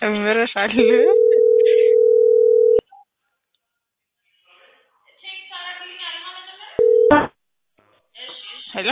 ጨምረሻል። ሄሎ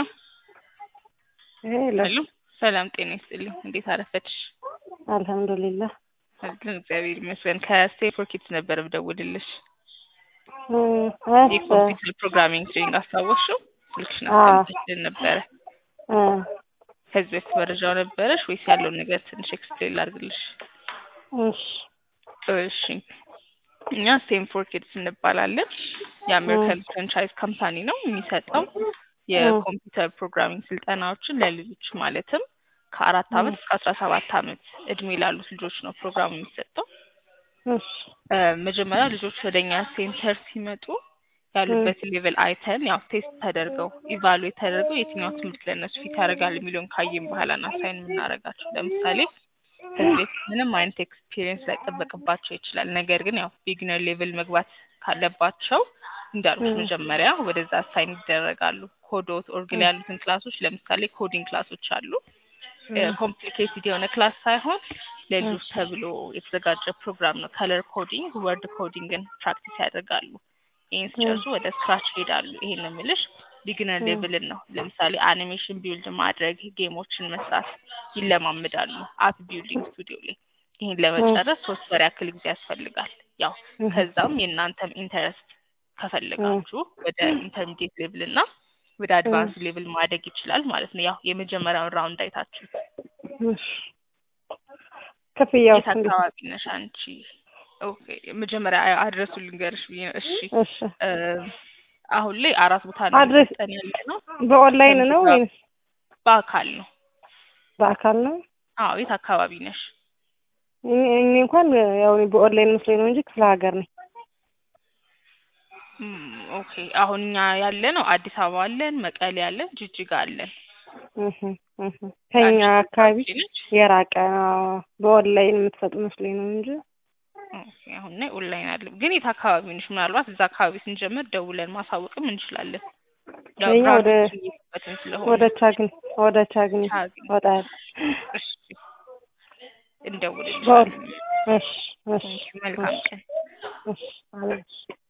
ሄሎ ሄሎ፣ ሰላም ጤና ይስጥልኝ። እንዴት አረፈድሽ? አልሐምዱሊላህ አለን እግዚአብሔር ይመስገን። ከስቴንፎርድ ኪድስ ነበር ብደውልልሽ እ የኮምፒውተር ፕሮግራሚንግ ትሬኒንግ አስታወስሽው? ስልክሽን አዎ። አስቀምጠሽልን ነበረ። እ ከዚህ በፊት መረጃው ነበረሽ ወይስ ያለውን ነገር ትንሽ ኤክስፕሌን ላድርግልሽ? እሺ እሺ እኛ ስቴንፎርድ ኪድስ እንባላለን። የአሜሪካን ፍራንቻይዝ ካምፓኒ ነው የሚሰጠው የኮምፒውተር ፕሮግራሚንግ ስልጠናዎችን ለልጆች ማለትም ከአራት አመት እስከ አስራ ሰባት አመት እድሜ ላሉት ልጆች ነው ፕሮግራሙ የሚሰጠው። እሺ እ መጀመሪያ ልጆች ወደኛ ሴንተር ሲመጡ ያሉበት ሌቭል አይተን ያው ቴስት ተደርገው ኢቫሉዌት ተደርገው የትኛው ትምህርት ለእነሱ ፊት ያደርጋል የሚለውን ካየን በኋላ ነው አሳይን የምናደርጋቸው። ለምሳሌ ከዚህ በፊት ምንም አይነት ኤክስፒሪየንስ ላይጠበቅባቸው ይችላል። ነገር ግን ያው ቢግነር ሌቭል መግባት ካለባቸው እንዳልኩት 음. መጀመሪያ ወደዛ አሳይን ይደረጋሉ። ኮዶት ኦርግል ያሉትን ክላሶች ለምሳሌ ኮዲንግ ክላሶች አሉ። ኮምፕሊኬትድ የሆነ ክላስ ሳይሆን ለልጆች ተብሎ የተዘጋጀ ፕሮግራም ነው። ከለር ኮዲንግ፣ ወርድ ኮዲንግን ፕራክቲስ ያደርጋሉ። ይህን ሲጨርሱ ወደ ስክራች ይሄዳሉ። ይሄን ነው የምልሽ ቢግነር 음. ሌቭልን ነው። ለምሳሌ አኒሜሽን ቢልድ ማድረግ፣ ጌሞችን መስራት ይለማምዳሉ። አፕ ቢልዲንግ ስቱዲዮ ላይ ይህን ለመጨረስ ሶስት ወር ያክል ጊዜ ያስፈልጋል። ያው ከዛም የእናንተም ኢንተረስት ከፈለጋችሁ ወደ ኢንተርሚዲየት ሌቭል እና ወደ አድቫንስ ሌቭል ማደግ ይችላል ማለት ነው። ያው የመጀመሪያውን ራውንድ አይታችሁ እሺ ክፍያው የት አካባቢ ነሽ አንቺ? ኦኬ መጀመሪያ አድረሱ ልንገርሽ ብዬ ነው። እሺ እሺ እ አሁን ላይ አራት ቦታ ነው አድሬስ እየሰጠን ያለ ነው። በኦንላይን ነው ወይስ በአካል ነው። በአካል ነው? አዎ የት አካባቢ ነሽ? እኔ እኔ እንኳን ያው እኔ በኦንላይን መስሎኝ ነው እንጂ ክፍለ ሀገር ነኝ። ም፣ ኦኬ አሁን እኛ ያለ ነው አዲስ አበባ አለን፣ መቀሌ አለን፣ ጅጅጋ አለን። እህ እህ ከኛ አካባቢ አንቺ ነች? የራቀ አዎ፣ በኦንላይን የምትሰጡ መስሎኝ ነው እንጂ ኦኬ አሁን ላይ ኦንላይን አለ። ግን የት አካባቢ ነሽ? ምናልባት እዛ አካባቢ ስንጀምር ደውለን ማሳወቅም እንችላለን። ያው የኛ ወደ ብራንቾች እየከፈትን ስለሆነ ወደ ቻግኒ ወደ ቻግኒ ቻግኒ። ወጣ ያለ እሺ እንደውልልሻለን። እሺ እሺ መልካም ቀን። እሺ አሜን።